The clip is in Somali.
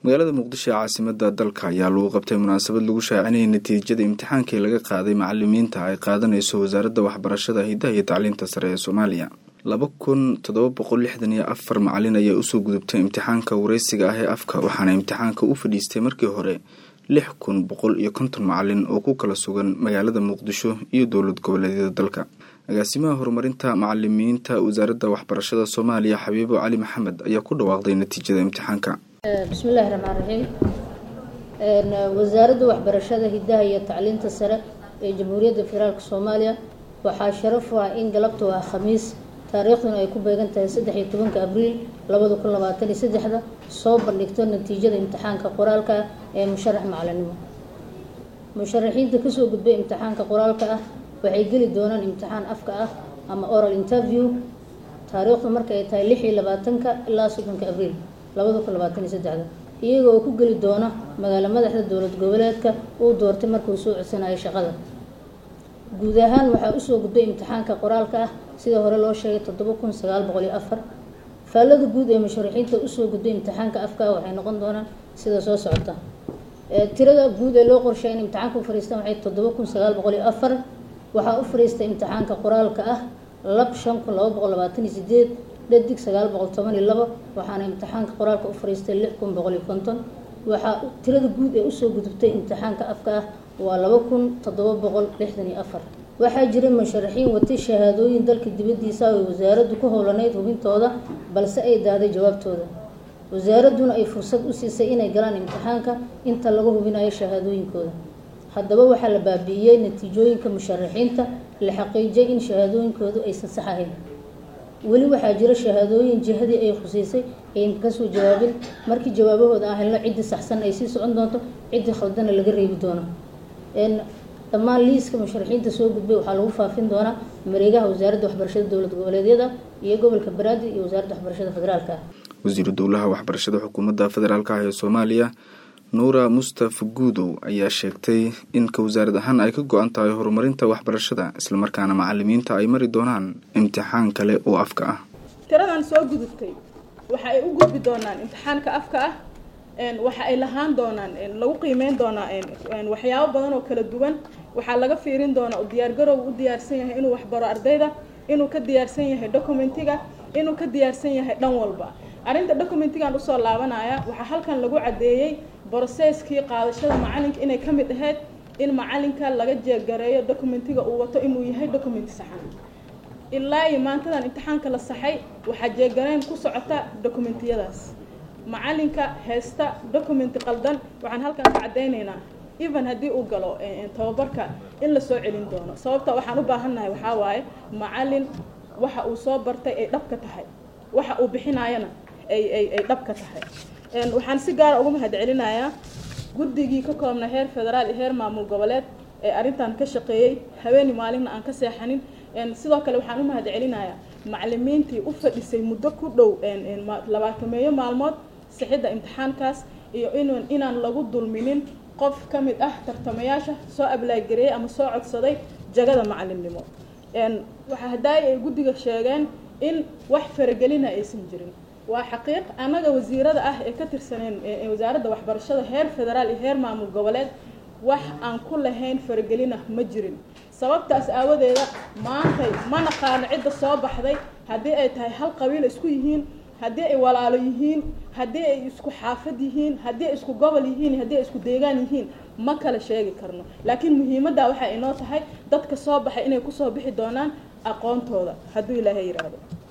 magaalada muqdisho ee caasimada dalka ayaa lagu qabtay munaasabad lagu shaacinayay natiijada imtixaankii laga qaaday macalimiinta ay qaadanayso wasaaradda waxbarashada hidaha iyo tacliinta sare ee soomaaliya laba kun toddoba boqol lixdan iyo afar macalin ayaa usoo gudubtay imtixaanka wareysiga ah ee afka waxaana imtixaanka u fadhiistay markii hore lix kun boqol iyo konton macalin oo ku kala sugan magaalada muqdisho iyo dowlad goboleedyada dalka agaasimaha horumarinta macalimiinta wasaaradda waxbarashada soomaaliya xabiibo cali maxamed ayaa ku dhawaaqday natiijada imtixaanka bismillahi raxmaan raxiim wasaaradda waxbarashada hidaha iyo tacliinta sare ee jamhuuriyadda federaalk soomaaliya waxaa sharaf u ah in galabtu ah khamiis taariikhduna ay ku beegan tahay saddex iyo tobanka abriil labada kun labaatan iyo saddexda soo bandhigto natiijada imtixaanka qoraalka ah ee musharax macalinimo musharaxiinta kasoo gudbay imtixaanka qoraalka ah waxay geli doonaan imtixaan afka ah ama oral interview taariikhdu marka ay tahay lix iyo labaatanka ilaa soddonka abriil labada kun labaatan iyo saddexda iyaga oo ku geli doona magaalo madaxda dowlad goboleedka uu doortay markuu soo codsanayo shaqada guud ahaan waxaa usoo gudbay imtixaanka qoraalka ah sida hore loo sheegay toddoba kun sagaal boqol iyo afar faallada guud ee musharaxiinta usoo gudbay imtixaanka afka ah waxay noqon doonaan sida soo socota tirada guud ee loo qorshay in imtixaanka u fariistaan waxay toddoba kun sagaal boqol iyo afar waxaa u fariistay imtixaanka qoraalka ah lab shan kun laba boqol labaatan iyo sideed dhadig sagaal boqol toban iyo labo waxaana imtixaanka qoraalka u fariistay lix kun boqol iyo konton waxaa tirada guud ee usoo gudubtay imtixaanka afka ah waa laba kun toddoba boqol lixdan iyo afar waxaa jiray musharaxiin watay shahaadooyin dalka dibaddiisa ay wasaaraddu ku howlaneyd hubintooda balse ay daaday jawaabtooda wasaaradduna ay fursad u siisay inay galaan imtixaanka inta laga hubinayo shahaadooyinkooda haddaba waxaa la baabi'iyey natiijooyinka musharaxiinta la xaqiijiyay in shahaadooyinkoodu aysan sax ahayn weli waxaa jira shahaadooyin jihadii ay khuseysay ayn kasoo jawaabin markii jawaabahooda aan helno ciddii saxsan ay sii socon doonto ciddii khaldana laga reebi doono dhammaan liiska musharaxiinta soo gudbay waxaa lagu faafin doonaa mareegaha wasaaradda waxbarashada dowlad goboleedyada iyo gobolka banaadir iyo wasaaradda waxbarashada federaalka ah wasiiru dowlaha waxbarashada xukuumadda federaalk ah ee soomaaliya nuura mustafa guudow ayaa sheegtay in ka wasaarad ahaan ay ka go-an tahay horumarinta waxbarashada islamarkaana macalimiinta ay mari doonaan imtixaan kale oo afka ah tiradan soo gudubtay waxa ay u gudbi doonaan imtixaanka afka ah waxa ay lahaan doonaan lagu qiimeyn doonaa waxyaabo badan oo kala duwan waxaa laga fiirin doonaa u diyaargarow u diyaarsan yahay inuu waxbaro ardayda inuu ka diyaarsan yahay documentiga inuu ka diyaarsan yahay dhan walba arrinta documentigan usoo laabanaya waxaa halkan lagu caddeeyey broseskii qaadashada macalinka inay ka mid ahayd in macalinka laga jeegareeyo documentiga uu wato inuu yahay documenti saxan ilaa iyo maantadan imtixaanka la saxay waxaa jeegareen ku socota documentiyadaas macalinka heesta documenti qaldan waxaan halkan ka caddaynaynaa even haddii uu galo tababarka in la soo celin doono sababta waxaan u baahannahay waxaa waaye macalin waxa uu soo bartay ay dhab ka tahay waxa uu bixinaayana ay ay ay dhab ka tahay waxaan si gaara uga mahad celinayaa guddigii ka koobna heer federaal iyo heer maamul goboleed ee arrintan ka shaqeeyey habeeni maalinna aan ka seexanin sidoo kale waxaan u mahad celinayaa macalimiintii u fadhisay muddo ku dhow labaatameeyo maalmood sixidda imtixaankaas iyo in inaan lagu dulminin qof ka mid ah tartamayaasha soo ablaagereeyey ama soo codsaday jagada macalimnimo waxaa hadaayi ay guddiga sheegeen in wax faragelina aysan jirin waa xaqiiq annaga wasiirada ah ee ka tirsaneen wasaaradda waxbarashada heer federaal iyo heer maamul goboleed wax aan ku lahayn faragelina ma jirin sababtaas aawadeeda maantay ma naqaano cidda soo baxday haddii ay tahay hal qabiil isku yihiin haddii ay walaalo yihiin haddii ay isku xaafad yihiin haddii ay isku gobol yihiin haddii ay isku deegaan yihiin ma kala sheegi karno laakiin muhiimadda waxay inoo tahay dadka soo baxay inay kusoo bixi doonaan aqoontooda hadduu ilaahay yidhaahdo